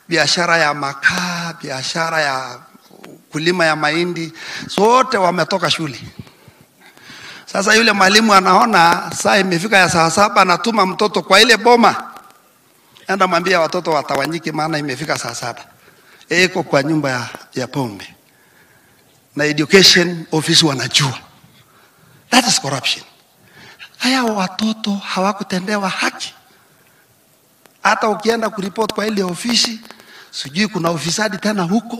biashara ya makaa, biashara ya kulima ya mahindi, sote wametoka shule. Sasa yule mwalimu anaona saa imefika ya saa saba, anatuma mtoto kwa ile boma, enda mwambia watoto watawanyike, maana imefika saa saba. Eko kwa nyumba ya, ya pombe na education office wanajua. That is corruption. Haya watoto hawakutendewa haki. Hata ukienda kuripoti kwa ile ofisi, sijui kuna ufisadi tena huko.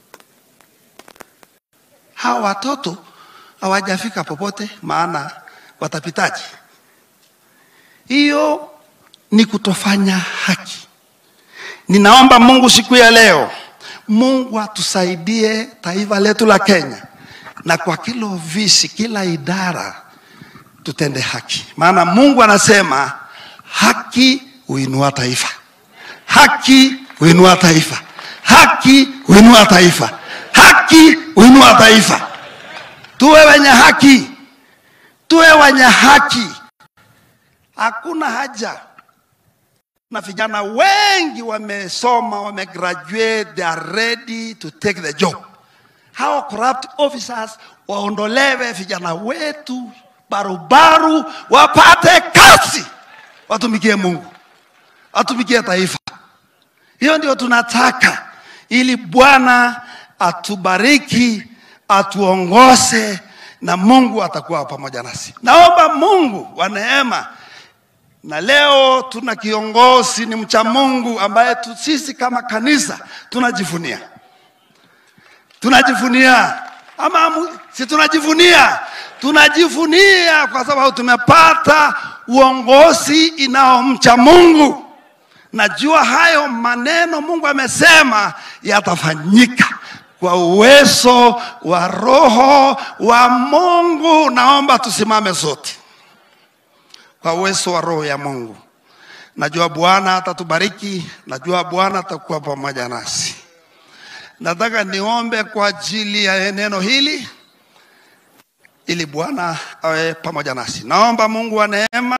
Hawa watoto hawajafika popote, maana watapitaje? Hiyo ni kutofanya haki. Ninaomba Mungu siku ya leo, Mungu atusaidie taifa letu la Kenya, na kwa kila ofisi, kila idara tutende haki, maana Mungu anasema haki huinua taifa, haki huinua taifa, haki huinua taifa, haki huinua taifa. Tuwe wenye haki, tuwe wenye haki. Hakuna haja na vijana wengi wamesoma, wamegraduate, they are ready to take the job. Hawa corrupt officers waondolewe, vijana wetu barubaru wapate kazi, watumikie Mungu, watumikie taifa. Hiyo ndio tunataka, ili Bwana atubariki, atuongoze na Mungu atakuwa pamoja nasi. Naomba Mungu wa neema na leo tuna kiongozi ni mcha Mungu ambaye tu, sisi kama kanisa tunajivunia, tunajivunia ama mu- si tunajivunia, tunajivunia kwa sababu tumepata uongozi inaomcha Mungu. Najua hayo maneno Mungu amesema yatafanyika kwa uwezo wa Roho wa Mungu. Naomba tusimame sote kwa uwezo wa Roho ya Mungu. Najua Bwana atatubariki, najua Bwana atakuwa pamoja nasi. Nataka niombe kwa ajili ya neno hili ili Bwana awe pamoja nasi. Naomba Mungu wa neema